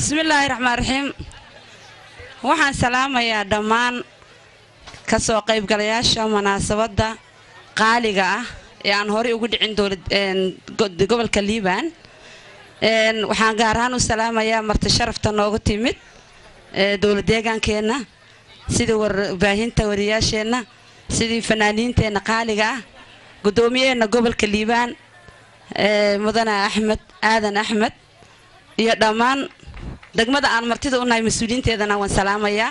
bismillaahi raxmaan raxiim waxaan salaamayaa dhammaan ka soo qaybgalayaasha munaasabadda qaaliga ah ee aan horey ugu dhicin gobolka liibaan waxaan gaar ahaan u salaamayaa marti sharafta noogu timid dowlad deegaankeenna sidii warbaahinta wariyaasheenna sidii fanaaniinteenna qaaliga ah guddoomiyaheenna gobolka liibaan mudane axmed aadan axmed iyo dhammaan degmada aan martida u nahay mas-uuliyiinteedana waan salaamayaa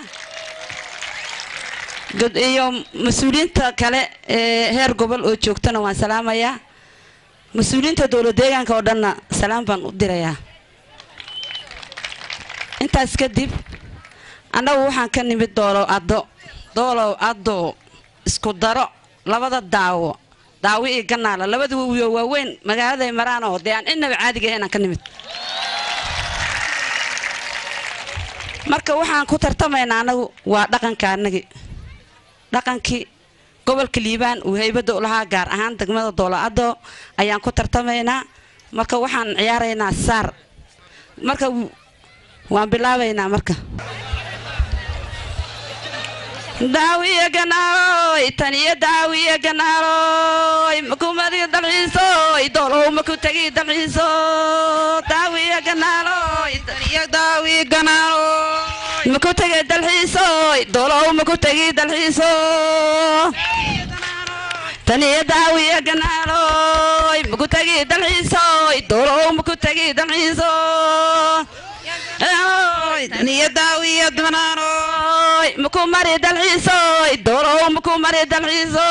iyo mas-uuliyiinta kale ee heer gobol oo joogtana waan salaamayaa mas-uuliyiinta dowlad deegaanka oo dhanna salaam baan u dirayaa intaas kadib annagu waxaan ka nimid doolow addo doolow addo isku daro labada daawo daawo iyo ganaala labada wawiyo waaweyn magaaladay maraan oo dee aan innaba caadiga ahayn aan ka nimid marka waxaan ku tartamaynaa anagu waa dhaqanka anagi dhaqankii gobolka liibaan uu haybadda u lahaa gaar ahaan degmada doolo-addo ayaan ku tartamaynaa marka waxaan ciyaaraynaa saar marka waan bilaabaynaa marka daawiya ganaaloy taniyo daawiya ganaaloy makumadiga dalxiisoy doolow maku tegi dalxiiso daawiya ganaaloy taniyo daawiya ganaaloy maku tegi dalxiisoy doolow maku tegi dalxiiso taniyo daawiya ganaaloy maku tegi dalxiisoy doolow maku tegi dalxiiso taniyo daawiya ganaaloy maku mari dalxiisoy doolow maku mari dalxiiso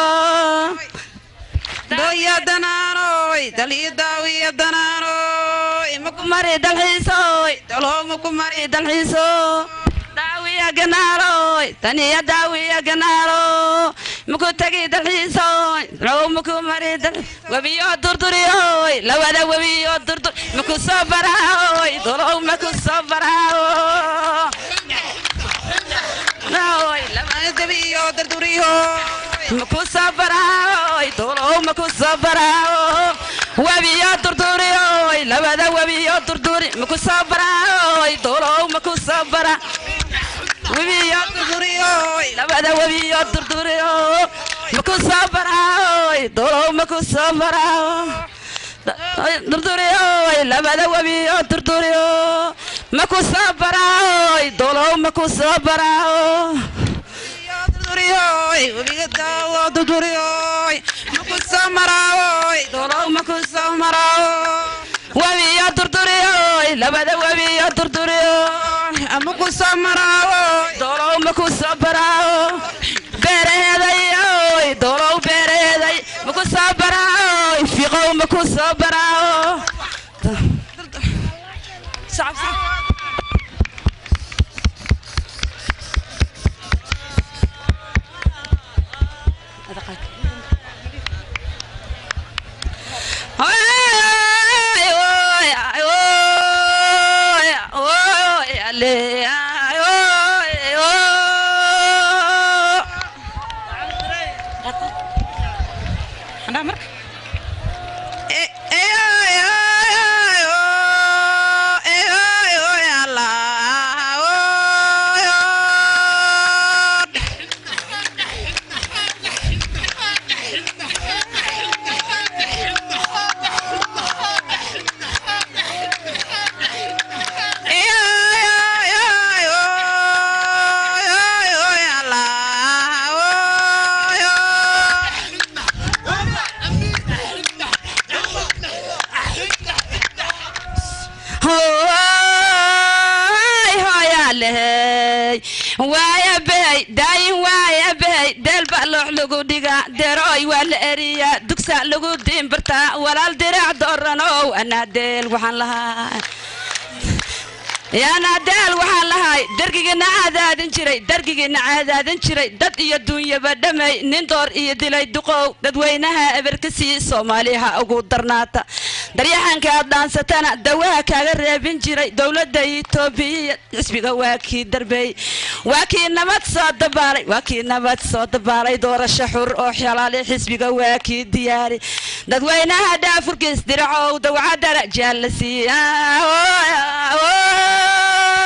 doya danaanoy daliyo daawiya danaanoy maku mari dalxiisoy doolow maku mari dalxiiso daawiya ganaaloy taniya daawiya ganaalo maku tegi dalxiisoy doolow maku mari dal webiyo durduriyoy lawada webiyo durdur maku soo baraaoy doolow maku soo baraawo maku soo baraaoy doolow maku soo baraawo webiyo durduriyoy labada webiyo durduri maku soo baraaoy doolow maku soo bara webiyo durduriyoy labada webiyo durduriyo maku soo baraaoy doolow maku soo baraawo durduriyoy labada webiyo durduriyo maku soo baraaoy doolow maku soo baraawo webiga daawo durduriyoy maku soo maraawoy doolow maku soo maraawo webiyo durduriyoy labada webiyo durduriyo maku soo maraawoy doolow maku soo baraawo beeraheedayoy doolow beeraheeday maku soo baraawoy fiqow maku soo baraawo dugsa lagu diinbartaa walaal dirac dooranow anaadeel waxaan lahaa yaanaadeel waxaan lahay dargigiina cadaadin jiray dargigiina cadaadin jiray dad iyo duunyaba dhamay nin door iyo dilay duqow dadweynaha eberkasii soomaaliha ugu darnaata daryaxanka aad dhaansatana dawaha kaaga reebin jiray dowladda itoobiya xisbiga waa kii darbeey waa kii nabad soo dabaalay waa kii nabad soo dabaalay doorasho xur oo xalaali xisbiga waa kii diyaari dadweynaha dhaafurkiis diracow dawcadara jaalla siiya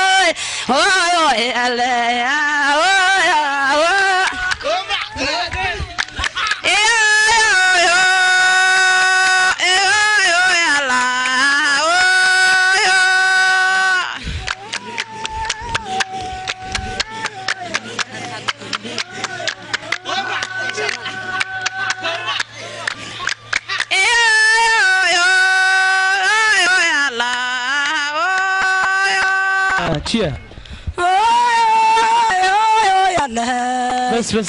jiya bas bas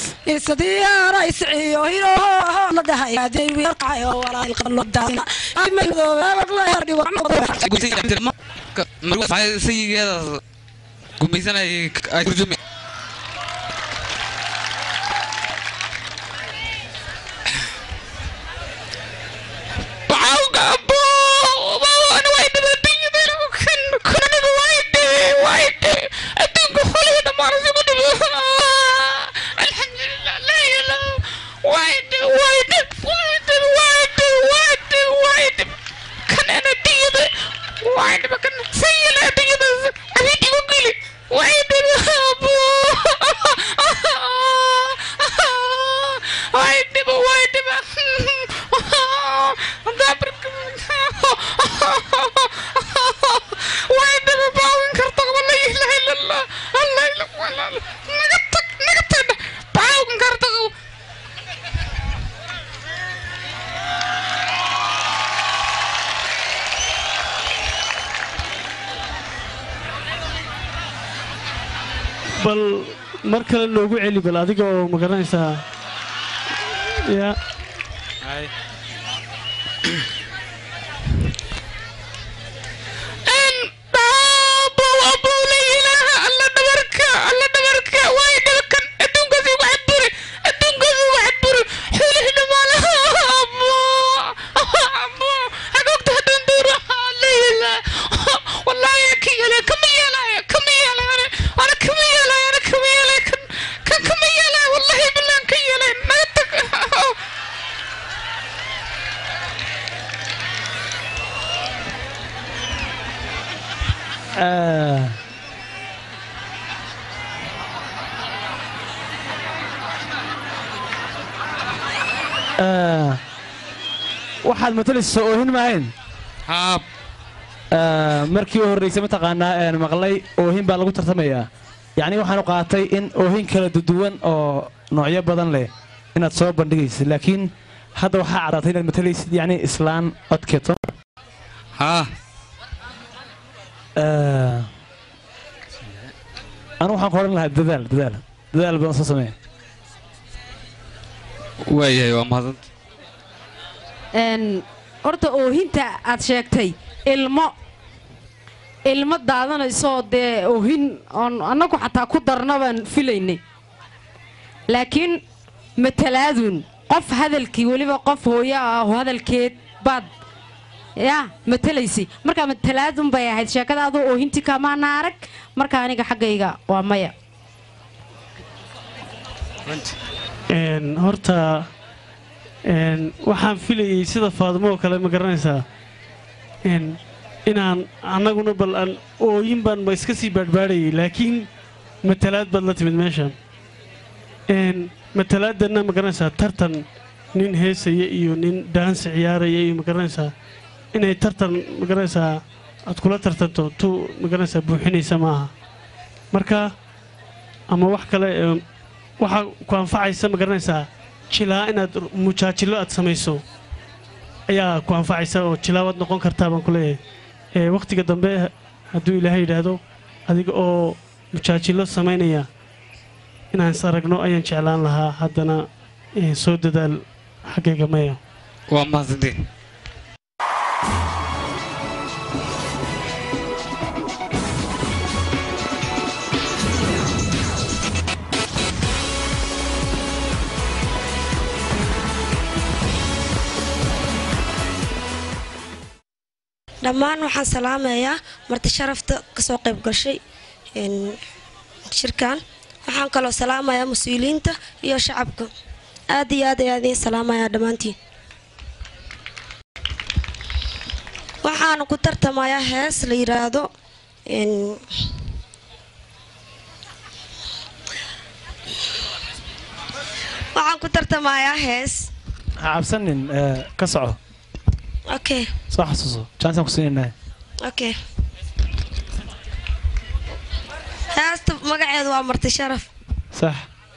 sayigeeda gumaysanayay ay turjumi bal mar kale noogu celi bal adiga oo ma garanaysaa ya Ah. Ah. waxaad matalaysa oohin maahayn haab Ah, markii u horraysay mataqaanaa een maqlay oohin baa lagu tartamayaa yacni waxaanu qaatay in oohin kala duduwan oo noocyo badan leh inaad soo bandhigaysid laakiin hadda waxaa caddaatay inaad matalaysid yacni islaan codkeeto haa Ah. anu waxaan ku odhan lahaa dadaal dadaal dadaal badan soo samee waayahay waa mahadanta een horta oohinta aad sheegtay ilmo ilmo daadanaysoo dee oohin oon annagu xataa ku darna baan filaynay laakiin matalaadun qof hadalkii weliba qof hooyo ah oo hadalkeed baad yaa matalaysay markaa matalaadun bay ahayd sheekada adoo oohintii kamaana arag marka aniga xaggayga waa maya Een, horta een, waxaan filayay sida faadmo oo kale ma garanaysaa een, inaan annaguna bal aan ooyin baan ma iska sii baadhbaadhayay laakiin matalaad baad la timid meeshan een, matalaadanna ma garanaysaa tartan nin heesaya iyo nin daansi ciyaaraya iyo ma garanaysaa inay tartan ma garanaysaa aad kula tartanto tu ma garanaysaa buuxinaysa maaha marka ama wax kale ee waxaa ku anfacaysa ma garanaysaa jilaa inaad mujaajilo aad samayso ayaa ku anfacaysa oo jilaawaad noqon kartaa baan ku leeyahay ee wakhtiga dambe hadduu ilaahay yidhaahdo adiga oo mujaajilo samaynaya inaan is aragno ayaan jeclaan lahaa haddana ee, soo dadaal xaggayga maya waa mahadsantiin dhammaan waxaan salaamayaa marti sharafta kasoo qayb gashay een, shirkan waxaan kaloo salaamayaa mas-uuliyiinta iyo shacabka aad iyo aad ayaa idiin salaamayaa dhammaantiin waxaana ku tartamayaa hees la yidhaahdo een, waxaan ku tartamayaa hees ha cabsanin ee, ka soco okay soo xasuuso jaanisaan ku siinaynahay okay heesta magaceedu waa marti sharaf sax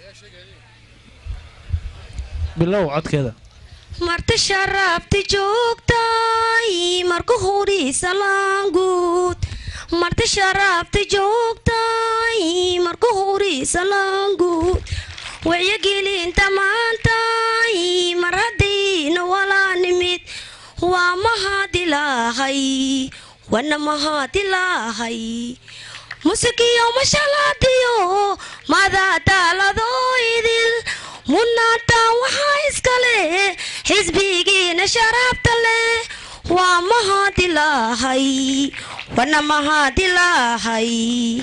bilow codkeeda marti sharafti joogtay marka horiisa laanguud marti sharafti joogtay marka horiisa laanguud wacyigelinta maantay mar haddiina walaa nimid waa mahadilaahay wana mahadilaahay musikiyo mashalaadiyo madadaaladoo idil munaataan waxaa iska leh xisbigiina sharaabta leh waa mahadilaahay wana mahadilaahay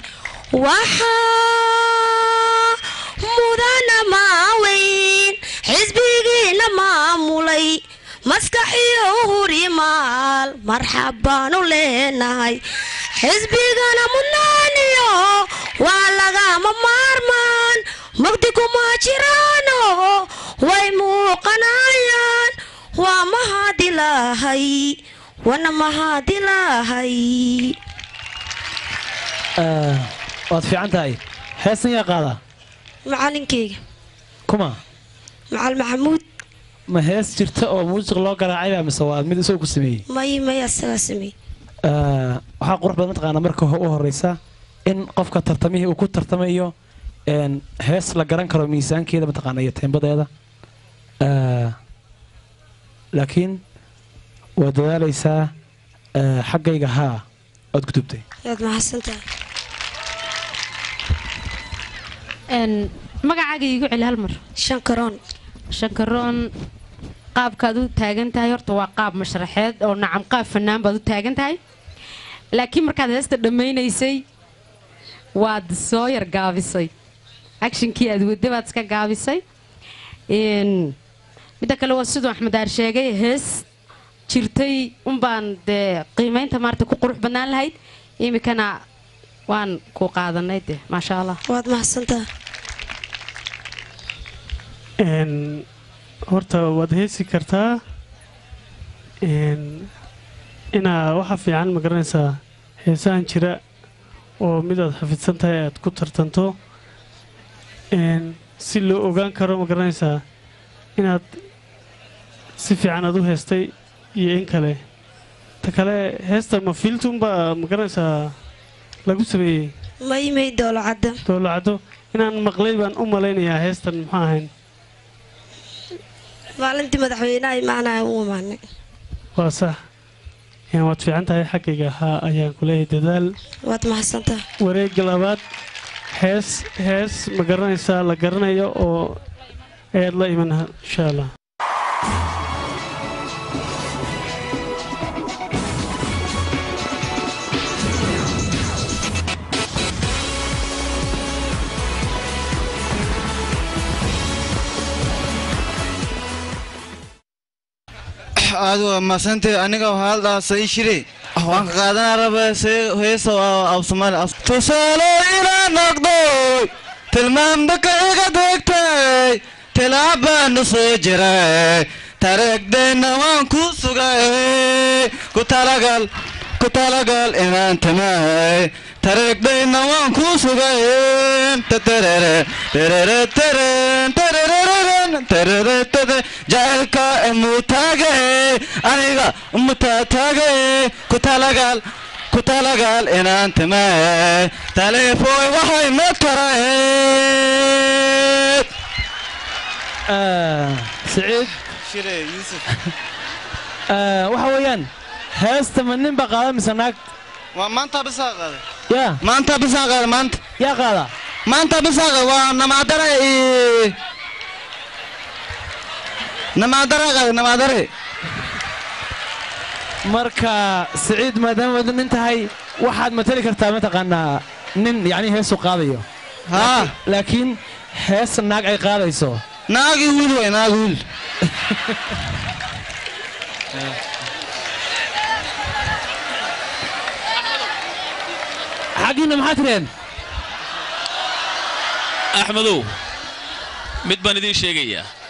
waxaa mudana maaweyn xisbigiina maamulay maskaxiyo hurimaal marxab baanu leenahay xisbigana mudnaaniyo waa lagama maarmaan magdi kuma jiraano way muuqanayaan waa mahadilaahay wana mahadilaahay Ee, waad fiican tahay heestan yaa qaadaa macalinkeyga kuma macal maxamuud ma hees jirta oo muusiq loo garaacayba mise waa mid isagoo ku sameeyey may may asagaa sameey Ee, waxaa qurux badan mataqaanaa marka ho- u horeysa in qofka tartamihii uu ku tartamayo een, hees la garan karo miisaankeeda mataqaana iyo teembadeeda Ee, laakiin waa dadaaleysaa ee, xaggayga haa ood gudubtay waad mahadsantahay Een, magacaaga iigu celi hal mar shankaroon shankaroon qaabkaad u taagan tahay horta waa qaab mashraxeed oo nacam qaab fanaan baad u taagan tahay laakiin markaad heesta dhammaynaysay waad soo yar gaabisay actionkii aad wadda baad iska gaabisay Een, midda kale waa siduu axmed aar sheegay hees jirtay unbaan dee qiimaynta maarata ku qurux badnaan lahayd iminkana waan ku qaadanay de maasha allah waad mahadsantahay Een, horta waad heesi kartaa een, inaa waxa fiican ma garanaysaa heesahan jira oo midaad xafidsan tahay aad ku tartanto een, si loo ogaan karo ma garanaysaa inaad si fiican aad u heestay iyo in kale ta kale heesta ma fiiltunbaa ma garanaysaa lagu sameeyey may may doolo cadda dowlacaddo inaan maqlay baan u malaynayaa heestan muxuu ahayn maalintii madaxweynaha imaanaya u imaanay waa sax Een, waad fiican tahay xaggayga haa ayaan ku leeyahay dadaal waad mahadsantahay wareegga labaad hees hees ma garanaysaa la garanayo oo ayaad la iman insha allah aad waa maasantay aniga waxaa haldaasa ii shiri waan ka qaadanaa raba heesa af soomaali tusaalo inaa noqdoy tilmaamda ka iga degtay tilaabaanu soo jiray tareegdeenna waan ku sugay ku talagal ku talagal inaan timay tareegdeenna waan ku sugay tatarere terere teren terereren terere tere jacaylka imutaage aniga imutaataage ku talagal ku talagal inaan timay taleefooy waxay ma tarayd Ee, siciid shire yuusuf ee, waxa weeyaan heesta ma nin baa qaada mise naag waa maanta bisaa qaaday yaa maanta bisaa qaaday maanta yaa qaada maanta bisaa qaaday waa namaadare iyo namaadare qaaday namaadare marka siciid maadaama wada nin tahay waxaad matali kartaa mataqaanaa nin yacni heesu qaadayo haa laakiin hees naag ay qaadayso naagi wiil way naagi wiil xaggiina maxaa tireen axmedow mid baan idiin sheegayaa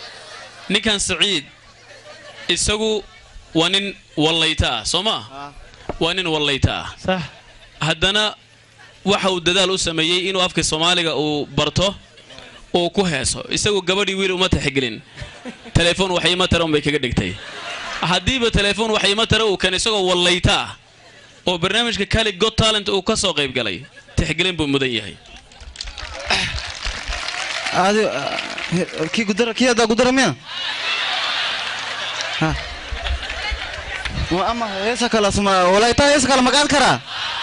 ninkan saciid isagu waa nin wallayta ah soo ma waa nin wallayta ah sax haddana waxa uu dadaal u sameeyey inuu afka soomaaliga uu barto uu ku heeso isagu gabadhii wiil uma taxigelin telefoon waxyima tara unbay kaga dhigtay haddiiba telefoon waxyima tara uu kan isagoo wallayta ah oo barnaamijka cali got talent uu ka soo qayb galay tixgelin buu mudan yahay adi kii gudara kii haddaa gudara miya Ha. Wa- ama heesa kala suma walayta heesa kala magaad karaa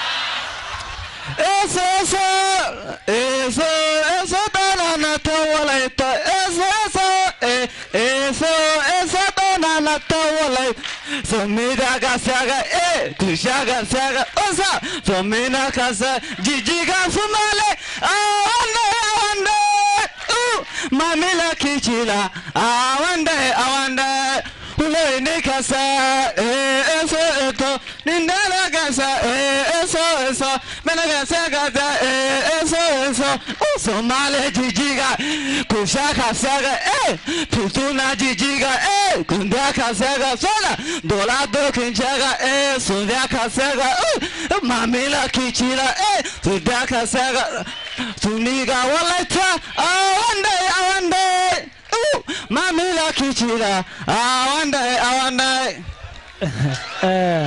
eso eso eso eso dananata walayta eso eso eh, eso eso dananata walay somida kasaga eh kushaga saga osa somina kasa jijiga sumale awande awande uh, mamila kichila awande awande Uleni kasa eh eso eto nindala kasa eh eso eso mena kasa kasa eh eso eso uso male jijiga kusha kasaga eh tutuna jijiga eh kunda kasaga sola dola do kinjaga eh sunda kasaga uh, mamila kichila eh sunda kasaga suniga walata awande awande uh, mamila kichila awande awande Eh,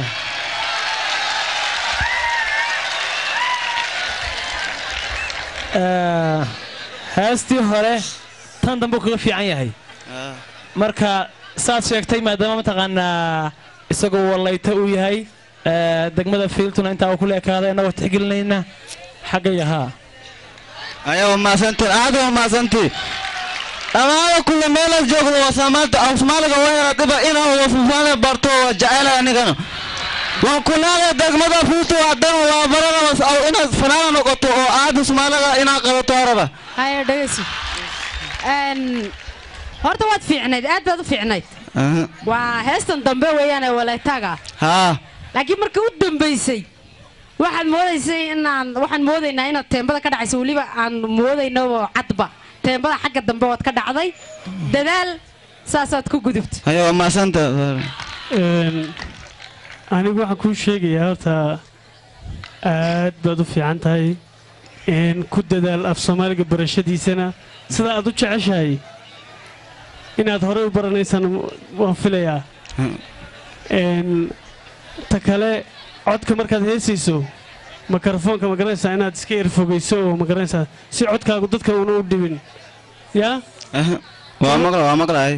eh, heestii hore tan dambe kaga fiican yahay marka saad sheegtay maadaama mataqaanaa isagoo wallayta uu yahay eh, degmada fiiltuna intaa uu ku leekaaday annagoo tixgelinayna xaggaya haa ayaa wamaasantiin aada wamaasantii dhammaada kulle meelaad joogdo waa soomaaliya af soomaaliga waa yara dhiba inaan wasufaan barto waa jecela anigana waan kunaada degmada fiitu haddana waa barana inaad fanaana noqoto oo aada soomaaliga inaad qabato araba haya dhegeyso Een, horta waad fiicnayd aad baad u fiicnayd waa heestan dambe weeyaan ee walaytaga haa laakiin marka u dambaysay waxaad moodaysay inaan waxaan moodaynaa inaad teembada ka dhacayso weliba aan moodayno cadba teembada xagga dambe waad ka dhacday dadaal saasaad ku gudubta ayaa wamaasanta Een, anigu waxaan kuu sheegayaa horta aad baad u fiican tahay een, ku dadaal af soomaaliga barashadiisana sida aad u jeceshahay inaad horey u baranaysaan waan filayaa Een, ta kale codka markaad heesayso mikrofoonka ma garanaysaa inaad iska erfogayso oo ma garanaysaa si codkaagu dadka uuna u dhibin yaa waa maqla waa maqlaay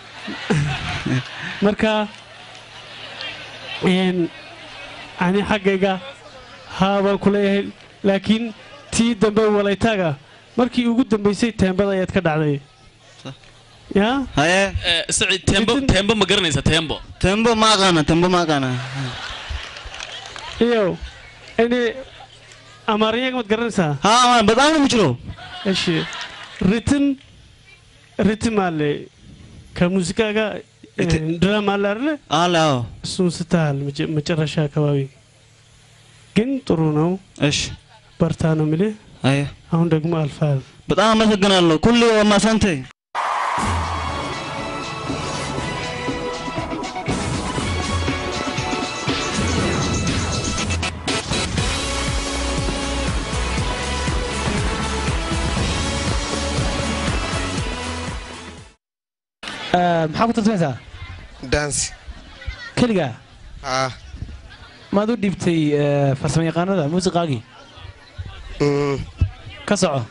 marka een, ani xaggayga haa baan ku leeyahay laakiin tii dambe walaytaaga markii ugu dambaysay teembada ayaad ka dhacday yaa haye Eh, saciid tembo tembo ma garanaysa tembo tembo ma aqaana tembo ma aqaana iyo ini amaariyaga maad garanaysaa haa badaan ma jiro eshi ritin ritimale ka musikaaga ድራማለ አዎ እሱን ስተሃል መጨረሻ አካባቢ ግን ጥሩ ነው እሺ በርታ ነው የሚልህ አየ አሁን ደግሞ አልፋል በጣም አመሰግናለሁ ኩሉ ማሳንቴ maxaa ku tartamaysaa dansi keligaa ah maad u dhiibtay farsamo yaqaanada muusiqaagii ka soco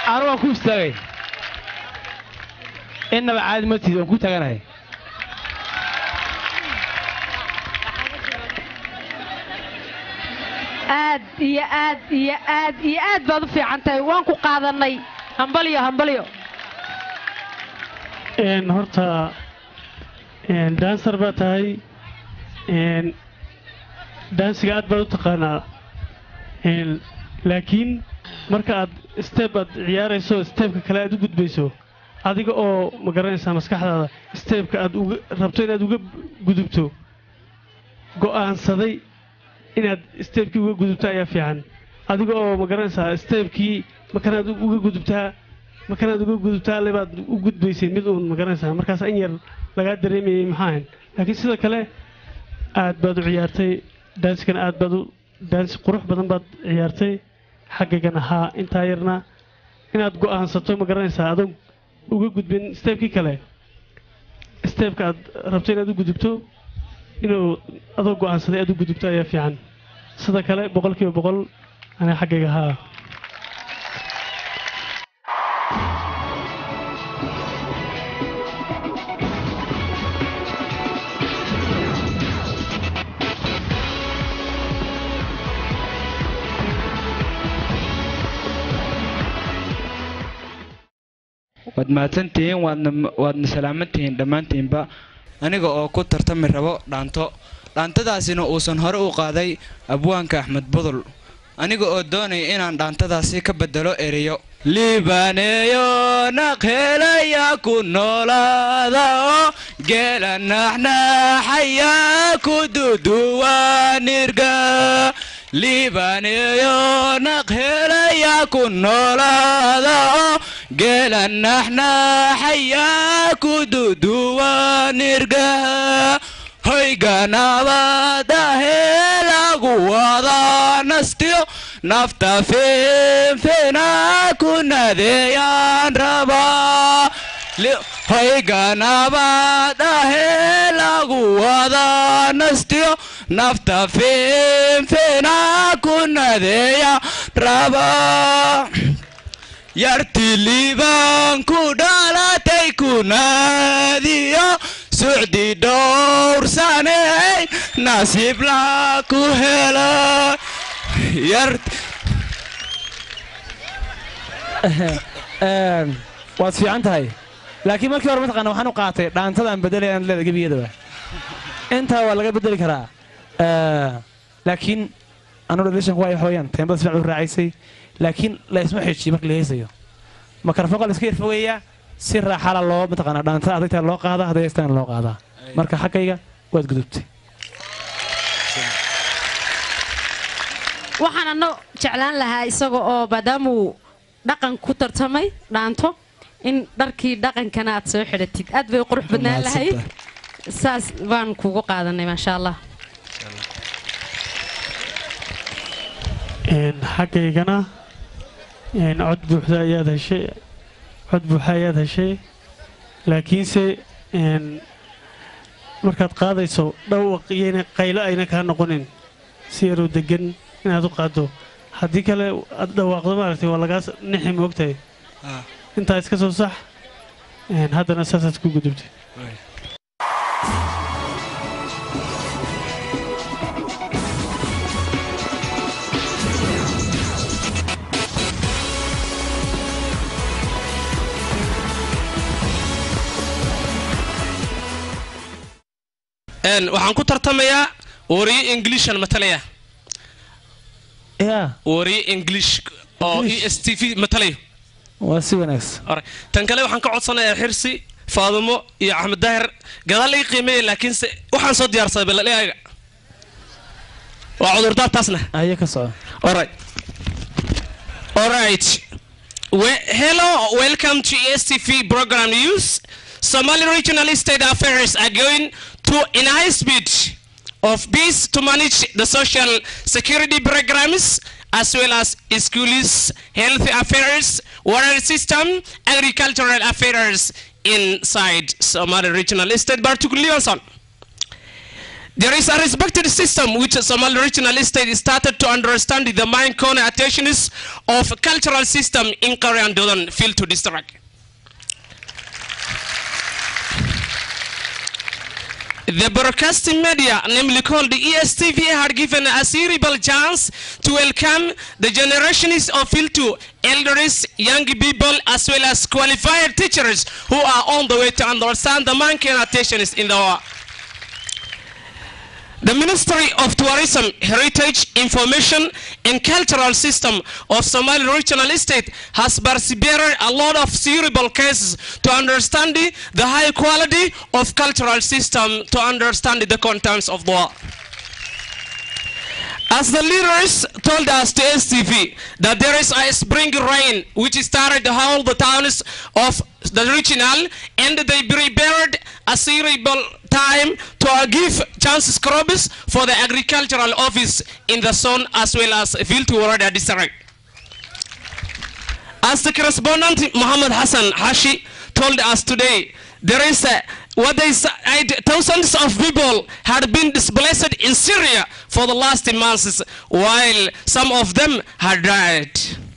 anu waan ku istaagay innaba caadi ma tihid waan ku taaganahay aad iyo aad iyo aad iyo aad baad u fiican tahay waan ku qaadanay hambalyo hambalyo een horta een dancer baa tahay een dansiga aad baad u taqaanaa een laakiin marka aad step aad ciyaarayso stepka kale aad u gudbayso adiga oo ma garanaysaa maskaxdaada stepka aad uga rabto inaad uga gudubto go'aansaday inaad stepkii uga gudubto ayaa fiican adiga oo ma garanaysaa stepkii makanaad uga gudubtaa makanaad uga gudubtaa alle baad u gudbaysay mid uun ma garanaysaa markaas in yar lagaa dareemayay maxaa ahayn laakiin sidoo kale aad baad u ciyaartay daansikana aad baad u daansi qurux badan baad ciyaartay xaggagana haa intaa yarna inaad go'aansato ma garanaysaa adoon uga gudbin stepkii kale stepka aad rabto inaad u gudubto inuu adoo go'aansaday aad u gudubto ayaa fiican sida kale boqolkiiba boqol aniga xaggayga haa waad mahadsantihiin waadna waadna salaamantihiin dhammaantiinba aniga oo ku tartami rabo dhaanto dhaantadaasina uusan hore u qaaday abwaanka axmed budul aniga oo doonaya inaan dhaantadaasi ka bedelo ereyo libaneeyo naqhelaya ku noolaada oo geela naxnaxaya ku duduwanirga libaneeyo naqhelaya ku noolaada oo geela naxnaxaya ku duduwanirga hoyganabadahe lagu wada nastiyo nafta feenfeena ku nadeeyaan rabaa hoyganabadahe lagu wada nastiyo nafta feenfeena ku nadeeya rabaa yarti liibaan ku dhalatay ku naadiyo sucdi dhowrsaney nasiib laa ku hela waad fiican tahay laakiin markii hore mataqaana waxaan u qaatay dhaantadaan bedelay aan leeda gebiyadaba intaa waa laga bedeli karaa laakiin anu dhalishanku waay waxa weeyaan teembada sifiican u raacaysay laakiin la isma xejiyo marka la heesayo makarafoonka la iska yar fogeeyaa si raaxala loo mataqaana dhaantada adagtaa loo qaadaa hadday heestaan loo qaadaa marka xaggayga waad gudubtay waxaan anna jeclaan lahaa isaga oo maadaamuu dhaqan ku tartamay dhaanto in dharkii dhaqankana aad soo xidhatid aad bay qurux badnaan lahayd saas baan kugu qaadanay maasha allah xaggaygana cod buuxda ayaad heshay cod buuxa ayaad heshay laakiinse markaad qaadayso dhawaq iyona qaylo ayna kaa noqonin si yaroo degan inaad u qaaddo haddii kale aad dhawaaqdo maaragtay waa lagaas nixi moogtahay intaa iska soo sax haddana saasaad ku gudubtay waxaan ku tartamayaa wariyo inglishan matalaya wariyo english oo e s t v matalayo waa si wanaagsan tan kale waxaan ka codsanayaa xirsi faadumo iyo axmed daahir gadaal laga qiimeeya laakiinse waxaan soo diyaarsaday balaliaga waa cudurdaar taasna aye ka soco alright alright We- hello welcome to ESTV program news Somali regional state affairs are going to in high speed of peace to manage the social security programs as well as schools, health affairs, water system, agricultural affairs inside Somali regional state, particularly Livingston. There is a respected system which Somali regional state started to understand the main connotations of cultural system in Korea and Dodan field to district. The broadcasting media, namely called the ESTV, had given a cerebral chance to welcome the generations of Filtu, elders, young people, as well as qualified teachers who are on the way to understand the main connotations in the world. The Ministry of Tourism, Heritage, Information and Cultural System of Somali Regional Estate has persevered a lot of cerebral cases to understand the the high quality of cultural system to understand the contents of the world. As the leaders told us to STV that there is a spring rain which started to all the towns of the regional and they prepared a cerebral time to uh, give chances crops for the agricultural office in the zone as well as field to Warada district. As the correspondent Muhammad Hassan Hashi told us today, there is a, what they said, thousands of people had been displaced in Syria for the last months, while some of them had died.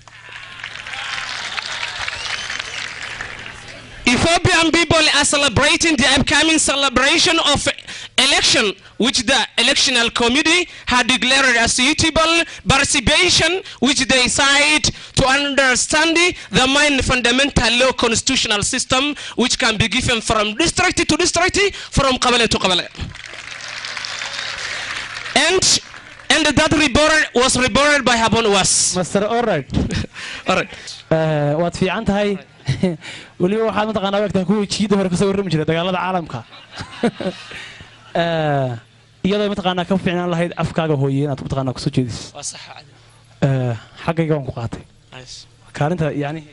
Ethiopian people are celebrating the upcoming celebration of election, which the electional committee had declared as suitable participation, which they cite to understand the main fundamental law constitutional system, which can be given from district to district, from Kabale to Kabale. And and that reborn was reborn by Habon Was. master alright All right. Eh, waad fiican tahay weliba waxaad mataqaanaa wegtaa kuwii jiida hore kasoo warrami jiray dagaalada caalamka Eh, iyadoo mataqaanaa ka fiicnaan lahayd afkaaga hooye inaad mataqaanaa kusoo jeedis Eh, xaggayga waan ku qaatay kaalinta yani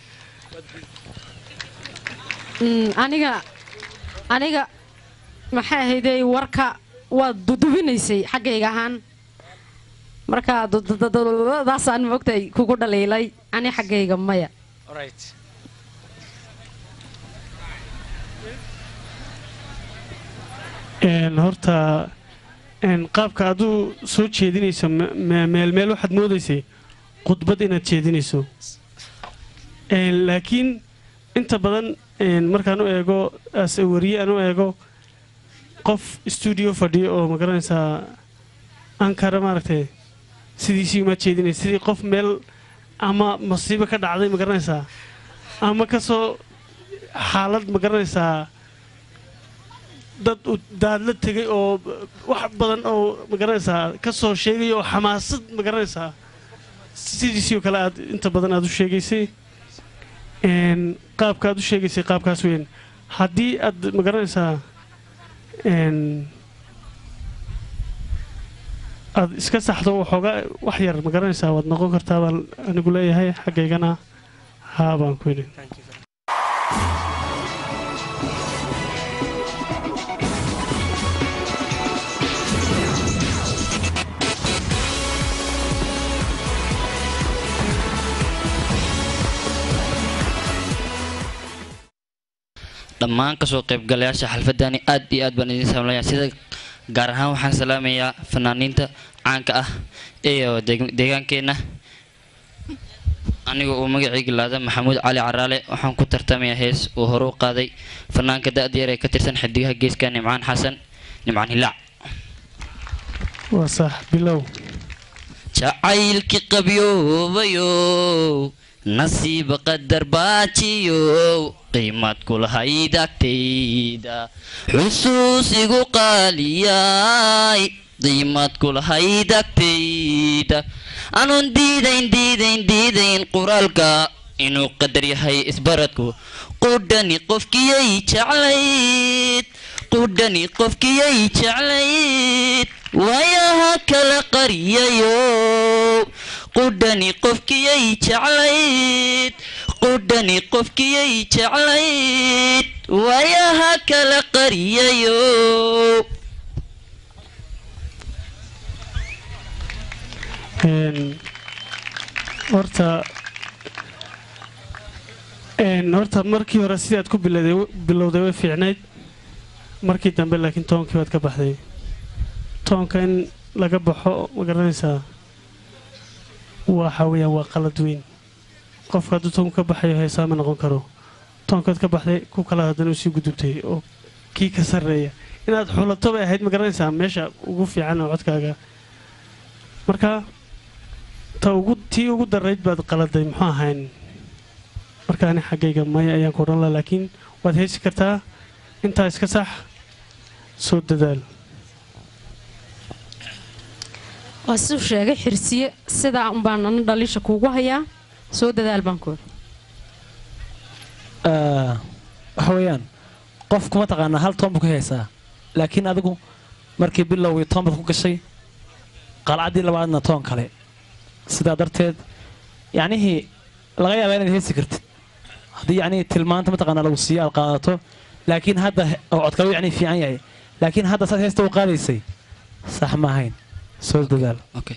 Mm, aniga aniga maxay ahaydey warka waad dudubinaysay xaggayga ahaan marka daasaan moogtay kugu dhaliilay ani xaggayga maya Een, horta een, qaabka aduu soo jeedinayso me- me- meel meel waxaad moodaysay khudbad inaad jeedinayso Een, laakiin inta badan een, markaan u eego as a wariye aan u eego qof stuudio fadhiyo oo magaranaysaa ankara maaragtay sidiisii uma jeedinaysa sidii qof meel ama masiibo ka dhacday magaranaysaa ama kasoo xaalad magaranaysaa dad u daadla tegay oo wax badan oo magaranaysaa ka soo sheegay oo xamaasad magaranaysaa sidiisii oo kale aad inta badan aad u sheegaysay Een, qaabka aad u sheegaysay qaabkaas weyn haddii aad magaranaysaa een, aad iska saxdo waxoogaa wax yar magaranaysaa waad noqon kartaa baan anigu leeyahay xaggaygana haa baan ku yidhi dhammaan kasoo qaybgalayaasha xalfadani aad iyo aad baan idin salaamaya sida gaar ahaan waxaan salaamayaa fanaaniinta caanka ah ee deeg- deegaankeenna aniga uu magacayga laada maxamuud cali caraale waxaan ku tartamayaa hees uu hore u qaaday fanaanka da-da yar ee ka tirsan xidigaha geeska nimcaan xasan nimcaan hilaac waa sax bilow jacaylkii qabyoobayow nasiib qadar baajiyow qiimad kulahayd agtayda xusuus igu qaaliyay qiimad kulahayd agtayda anuun diidayn diidayn diidayn qoraalka inuu qadar yahay isbaradku qudhani qofkiyay jeclayd qudhani qofkiyay jeclayd waayaha kala qariyayo qudhani qofkiyay jeclayd qudhani qofkiyay jeclayd waayaha kala qariyayo Een, horta een, horta markii hore sidaad ku bilowday bilowday way fiicnayd markii dambe laakiin toonkii waad ka baxday toonka in laga baxo ma garanaysaa waxa weeyaan waa qalad weyn qofka hadduu toonku ka baxayo heesaa ma noqon karo toonkaad ka baxday ku kala haddana usii gudubtay oo kii ka sarreeya inaad xulato bay ahayd ma garanaysaa meesha ugu fiican oo codkaaga marka ta ugu tii ugu darayd baad qaladay muxuu ahayn marka ani xaggayga maya ayaan ku odhan laha laakiin waad heesi kartaa intaa iska sax soo dadaal waa siduu sheegay xirsiye sidaa unbaan ana dhaliisha kuugu hayaa soo dadaal baan ku Ah, waxa weeyaan qofku mataqaanaa hal toon buu ka haysaa laakiin adigu markii bilowgii toon baad ku gashay qalcaddii labaadna toon kale sidaa darteed yacnihii laga yaabaa inaad heesi kartid haddii yacnihii tilmaanta mataqaanaa lagu siiyo aad qaadato laakiin hadda he- oo codkalu yacnii fiican yahay laakiin hadda saad heesta u qaadaysay sax ma ahayn soo dadaal okay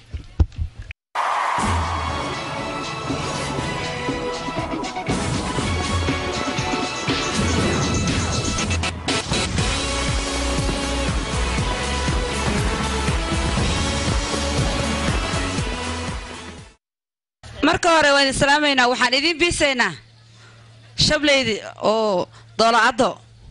marka hore waan islaamaynaa waxaan idiin biisaynaa shableydi oo doolacaddo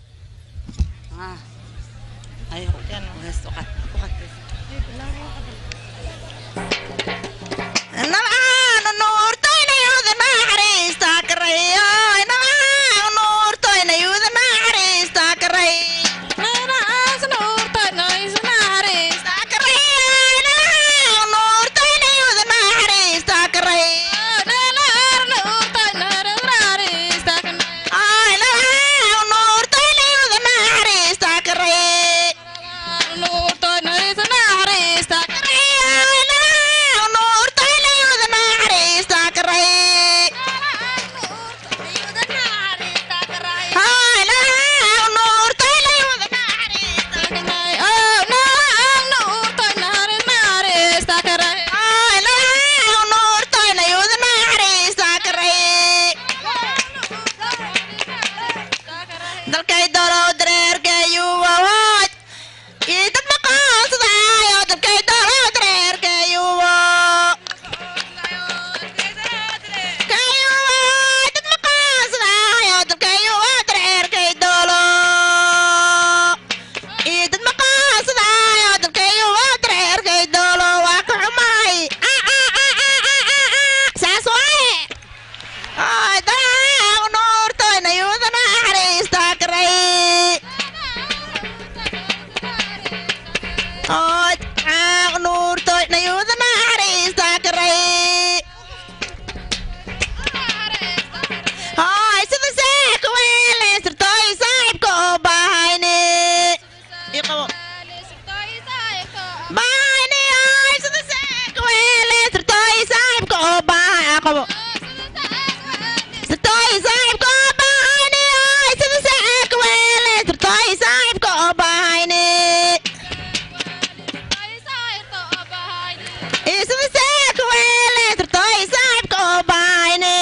dalkay dolow dareerkayuwawaaj ii dad maqaansadaayo dalkay dolow dareerkayuwo kayuwa dad maqaansadaayo dalkayuwa dareerkay dolo ii dad maqaansadaayo dalkayuwa dareerkay dolo waa ka xumaay saas waaye ay daa nuurtoyna yuudana xariistaa karay ood caaq nuurtoyna yuudana xariistaa karay hay sida seeka weeleysirtoy saaxibka oo baahayne ii qabo baahayne hay sida seeka weeleysirtoy saaxibka oo baahay aa qabo sirtoy saaxibka oo baahayne hay sida seeka weeleysirtoy saaxibka oo baahayne ii sida seeka weeleysirtoy saaxibka oo baahayne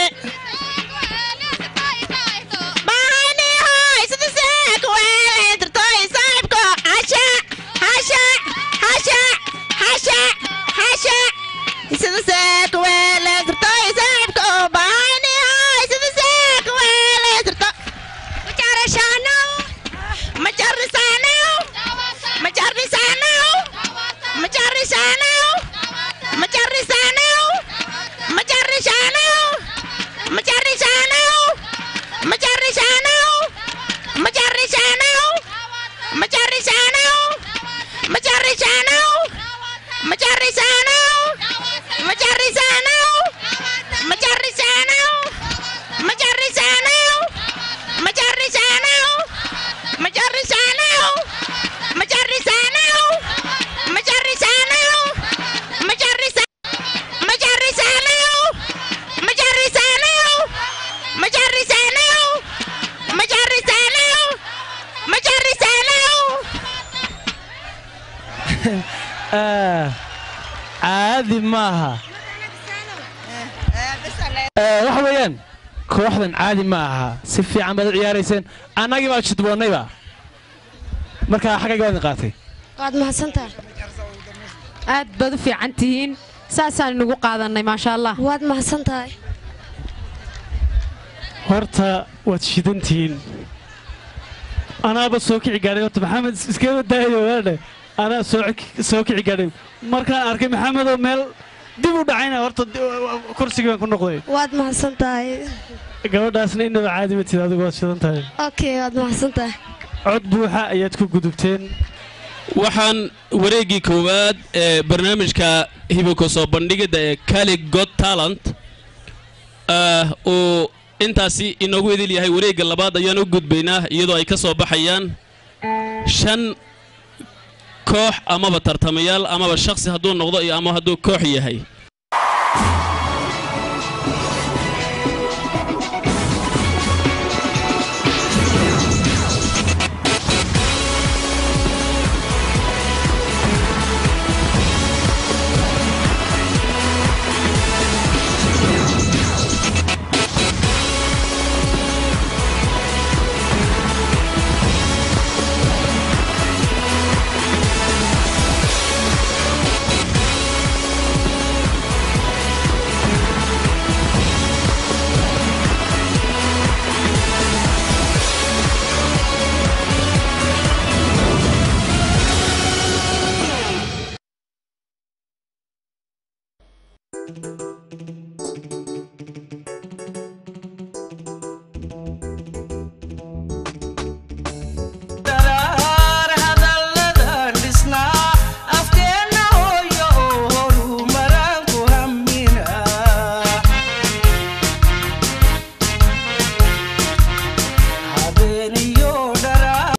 baahayne hay sida seeka weeleysirtoy saaxibka hasha hasha hasha hasha hasha sida seeka weeleysirtoy saaxibka oo baahayne hay sida seeka weeleysirto majarishanow majarisanow majarisanow majarisanow majarisanow majarisanow majarisanow majarisanow majarisanow majarisanow majarisanow majarisanow majarisanow majarisanow majarisanow majarisanow majarisanow majarisanow majarisanow majarisa majarisanow majarisanow majarisanow majarisanow majarisanow Ah, caadi maaha Eh, waxa weeyaan kooxdan caadi ma aha si fiican baad u ciyaarayseen annagii baa jidboonnayba markaa xaggayga waadin qaatay waad mahadsantahay aad baad u fiican tihiin saasaan inagu qaadannay maasha allah waad mahadsan tahay horta waad shidantihiin anaaba soo kici gaadhay horta maxamed iskaba daayo waadhe anaa soo ki- soo kici gaadhay markaan arkay maxamedoo meel dib u dhacayna horta di- kursigii baan ku noqday waad mahadsan tahay gabadhaasna inaba caadi ma tid adigu waad shidan tahay okay waad mahadsan tahay cod buuxa ayaad ku gudubteen waxaan wareeggii koowaad ee barnaamijka hiboko soo bandhigidda ee cali got talent ah, uu intaasi inoogu idil yahay wareegga labaad ayaan u gudbaynaa iyadoo ay ka soo baxayaan shan koox amaba tartamayaal amaba shakhsi hadduu noqdo iyo ama hadduu koox yahay Thank you.